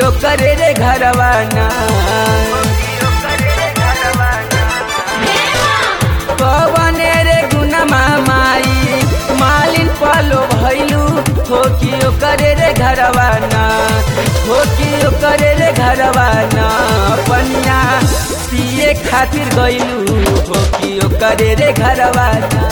ओकरे रे घरवाना कवने रे गुनमा माई मालिन पालो भैलू हो कि ओकरे रे घरवाना हो कि ओकरे रे घरवाना पनिया पिए खातिर गइलू हो कि ओकरे रे घरवाना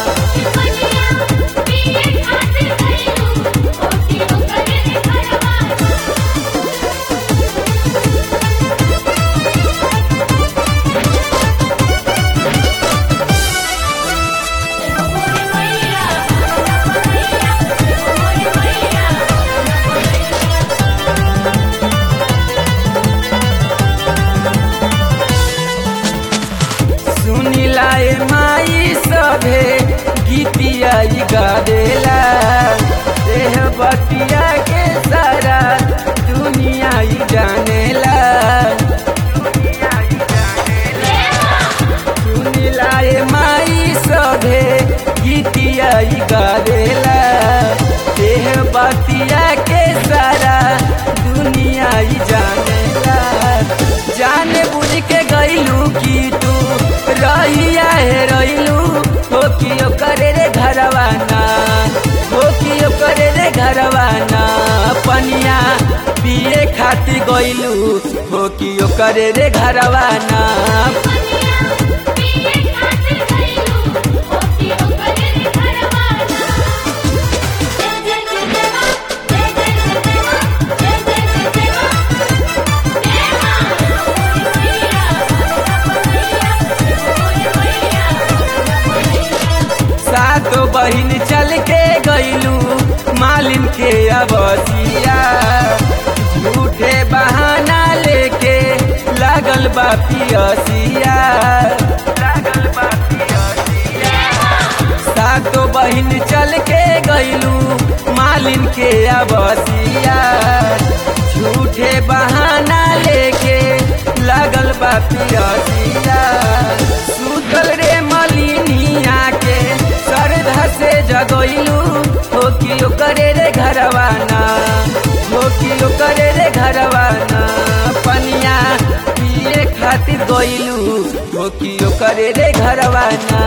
सुनिला ए माई सभे गीतिया ई गावेला देह बतिया के सारा दुनिया ई जानेला सुनिला ए माई सभे गीतिया ई गावेला देह बतिया के सारा दुनिया ई जानेला जाने बुझ के गइलू की तू रहिया हे रइलू हो कि ओकरे रे घरवाना हो कि ओकरे रे घरवाना पनिया पिए खातिर गइलू हो कि ओकरे रे घरवाना सातो बहिन चल के गइलू मालिन के अबसिया झूठे बहाना लेके लागल बा पियसिया लागल बा पियसिया सातो बहिन चल के गइलू मालिन के अबसिया झूठे बहाना लेके लागल बा पियसिया सुतल रे मलिनिया के श्रद्धा से जगइलू हो कि ओकरे रे घरवाना हो कि ओकरे रे घरवाना पनिया पिए खातिर गइलू हो कि ओकरे रे घरवाना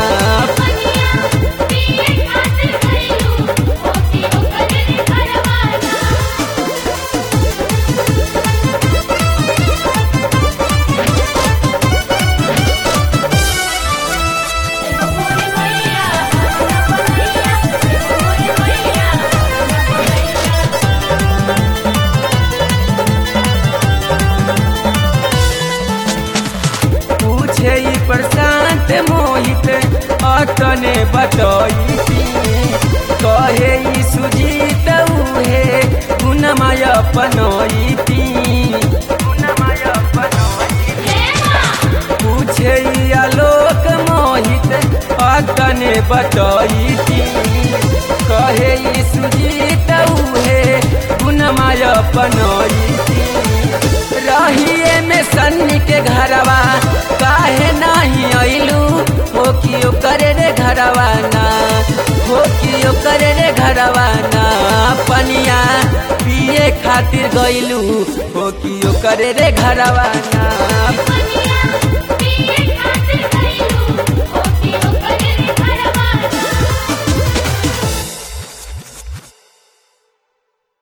पूछे ई प्रशांत मोहित अतने बतई कहे ई सुजीत उहे गुणमय पनईती पूछे ई आलोक मोहित अतने बतईती कहे ई सुजीत उहे गुणमय पनईती रहिए में सन्नी के घरवा काहे नाही अइलू हो कि ओकरे रे घरवाना हो कि ओकरे रे घरवाना पनिया पिए खातिर गइलू हो कि ओकरे रे घरवाना